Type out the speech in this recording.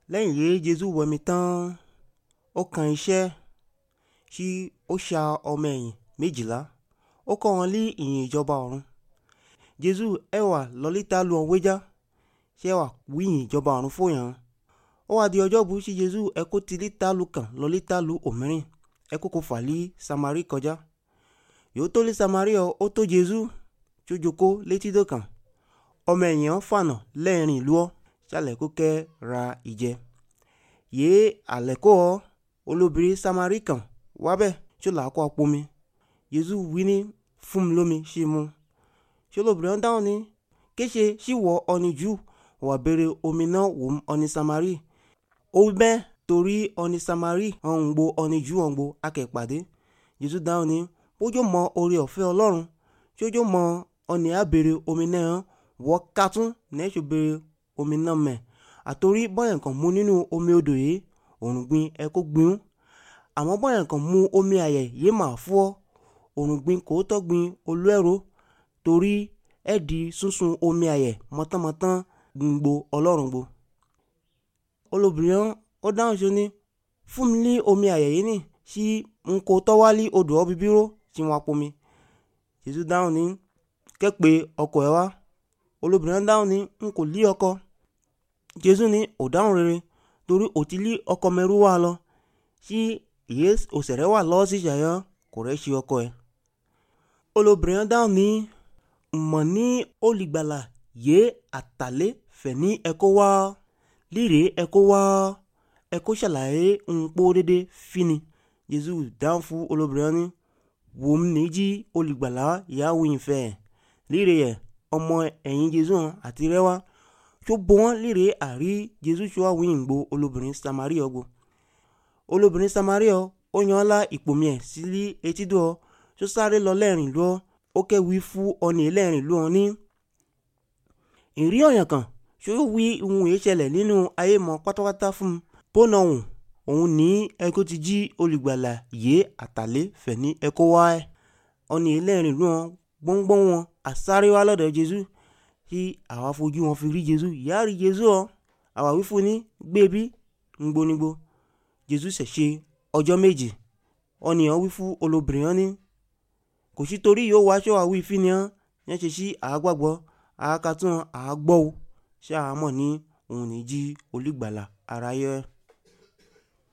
lẹ́yìn yìí jésù wẹ̀mí tán ó kan iṣẹ́ tí ó ṣa ọmọ ẹ̀yìn méjìlá ó kọ́ wọn lé ìyìn ìjọba ọ̀run jésù ẹ wà lọ́lítà lu ọ̀hún wéjà ṣé ẹ wà wí ìyìn ìjọba ọ̀run fòyàn ó wá di ọjọ́ bu sí jésù ẹ kó ti lítà lu kàn lọ́lítà lu òmíràn ẹ kó kó fà lé samari kọjá yóò tó lé samari ọ ó tó jésù tó jókòó létí dọ̀kan ọmọ ẹ̀yìn fànà lẹ́ẹ̀rin ìlú ọ́ sálẹ̀ kó kẹ́ ra ìjẹ yéé àlẹ́kọ́ ọ olóbìnrin samari kan wábẹ̀ tó là á kó apomi jésù wí ní fún mi lómi ṣe mu ṣé olóbìnrin dáhùn ní kéṣe ṣíwọ ọni jù wà béèrè omi náà wò ó ọni samari ó bẹ́ torí ọni samari ọ̀hún gbo ọni jù ọ̀hún gbo akẹ́pàdé jésù dáhùn ní bójú mọ oore ọ̀fẹ́ ọlọ́run tójú mọ ọni àbèrè omi náà wọ́ kátún nẹ́ẹ̀ṣù béèrè omi náà mẹ́ àtòrí bọ́yẹ̀ nǹkan mú nínú omi odò yìí òun gbin ẹ kó gbin àmọ́ bọ́yẹ̀ nǹkan mú omi àyẹ̀ yìí máa fọ́ òun gbin kò tọ́ gbin olú ẹ̀rọ torí ẹ̀ di sunsun omi àyẹ̀ mọ́tánmọ́tán gbogbo ọlọ́run gbo. olóbìnrin ó dáhùn sí ni fún mi ní omi àyẹ̀ yìí nì sí n kò tọ́wálí odò ọ́ bíbíró tí wọ́n apomi. jésù dáhùn ní kẹ́pẹ́ ọkọ ẹ̀ wá olóbìnrin dáhùn ní n kò lí ọkọ jésù ní ò dáhùn rere torí ò ti lí ọkọ mẹ́rú wá lọ sí ìyé òsèré wà lọ́wọ́ sí ìṣàyọ́ kò rẹ́ ṣe ọkọ ẹ̀ olóbìnrin dáhùn ní mọ̀ ní olùgbàlà yé àtàlẹ́ fẹ̀ ní ẹ̀kọ́ wá líre ẹ̀kọ́ wá ẹ̀kọ́ ṣàlàyé nǹkó dédé fini jésù dáhùn fún olóbìnrin ní wòm níjí olùgbàlà ìyàwó ìfẹ́ líre yẹ ọmọ ẹ̀yìn jésù àti rẹwà tó bọ́ wọn líre àrí jésù tó wà wíyìngbò olóbìnrin samari ọgbọ olóbìnrin samari ọ ó yan ọ́ la ìpòmí ẹ̀ sílé etídò ọ tó sáré lọ lẹ́rìn lọ ó kẹ́wì fún ọ̀nì lẹ́rìn lọ ní. ìrí ọ̀yàn kan tó wí ohun èyí ṣẹlẹ̀ nínú ayé mọ́ pátápátá fún un bónà òun òun ní ẹkọ́ ti jí olùgbàlà yé àtàlẹ́ fẹ̀ ní ẹkọ́ wá ẹ̀ ọ̀nì lẹ́rìn lọ gbọ́ngbọ́n wọn àsáré wá lọ́dọ̀ jésù tí àwa fojú wọn fi rí jésù ìyá rí jésù ọ àwa wí fún ní gbébí ngbónigbó jésù ṣẹ̀ ṣe ọjọ́ méjì ọ̀nìyàn wí fún olóbìnrin ọ́ ní kò sí torí yóò wá ṣọ́wá wí fí ni ọ́ yẹn ṣe sí àágbàgbọ́ àákatún àágbọ́ o ṣé àámọ̀ ní òun ní jí olùgbàlà aráyé.